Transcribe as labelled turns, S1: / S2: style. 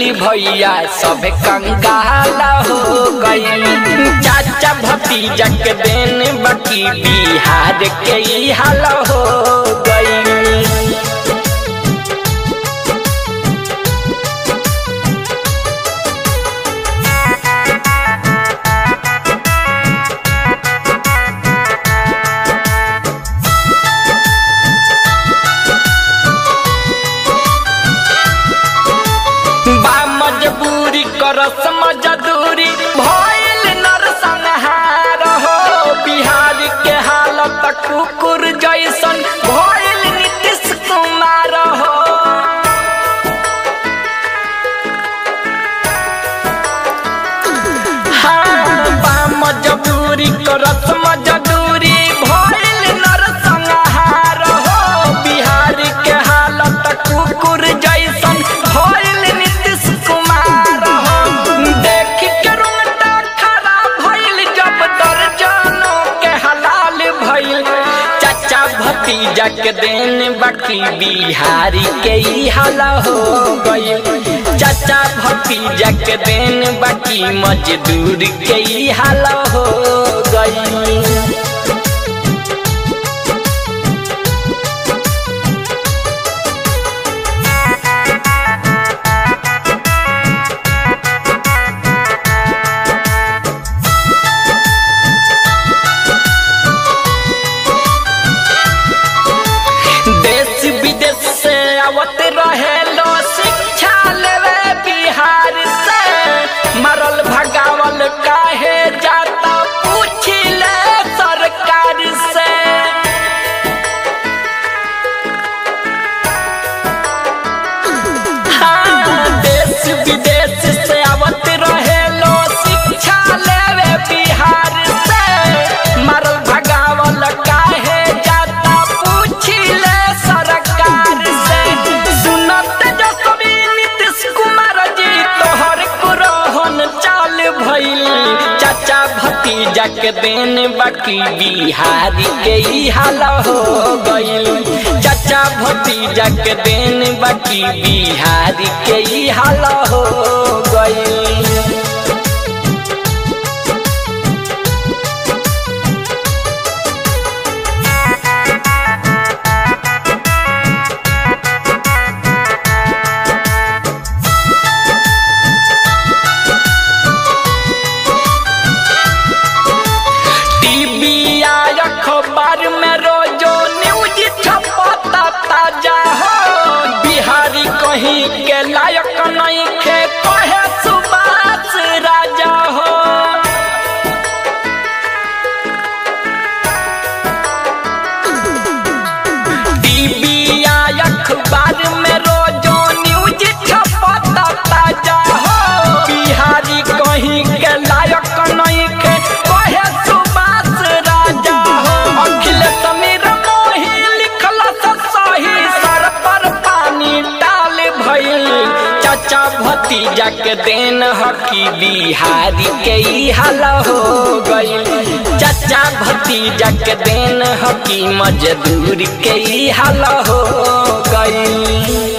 S1: भैया सब कंगाल हो गई चाचा भतीजा के देन बाकी बिहार के ई हाल हो गई बा मजबूरी करस मजदूरी भइल नर संहार हो बिहार के हालत कुकुर जैसन भइल नीतीश कुमार हो हाँ, बा मजबूरी करस मजदूरी भइल नर संहार हो बिहार के हालत कुकुर जैसन भइल नीतीश कुमार हो देख के रुंगटा खराब भइल जब दर्जनों के हलाल भइल चाचा भतीजा के देन बाकी बिहारी के ई हाल हो गइल चाचा भतीजा के देन बाकी मजदूर के ई हाल हो गइल देश विदेश से आवत रहे लो शिक्षा लेवे बिहार से मरल भगावल काहे जाता पूछ ले सरकार से हाँ, देश विदेश से आवत रहे लो शिक्षा लेवे बिहार से मरल भगावल काहे जाता पूछ ले सरकार से सुनत जसवी नीतीश कुमार जी तोहर कुरोहन चाल भइल चाचा भतीजा के देन बाकी बिहारी के ई हाल हो गइल चाचा भतीजा के देन बाकी बिहारी के ई हाल हो गइल टीवी या अखबार में रोजो न्यूज छपता ताजा हो बिहारी कहीं के लायक नहीं खे कहे सुभाष राजा हो टीवी या अखबार में रोजो न्यूज छपता ताजा हो बिहारी कहीं के लायक नहीं के कहे सुभाष राजा हो अखिलेश समीर मोही लिखल सही सर पर पानी डाल भइल चाचा भतीजा के देन हकी बिहारी के ई हाल हो गइल चाचा भतीजा के देन हकी मजदूर के ई हाल हो गइल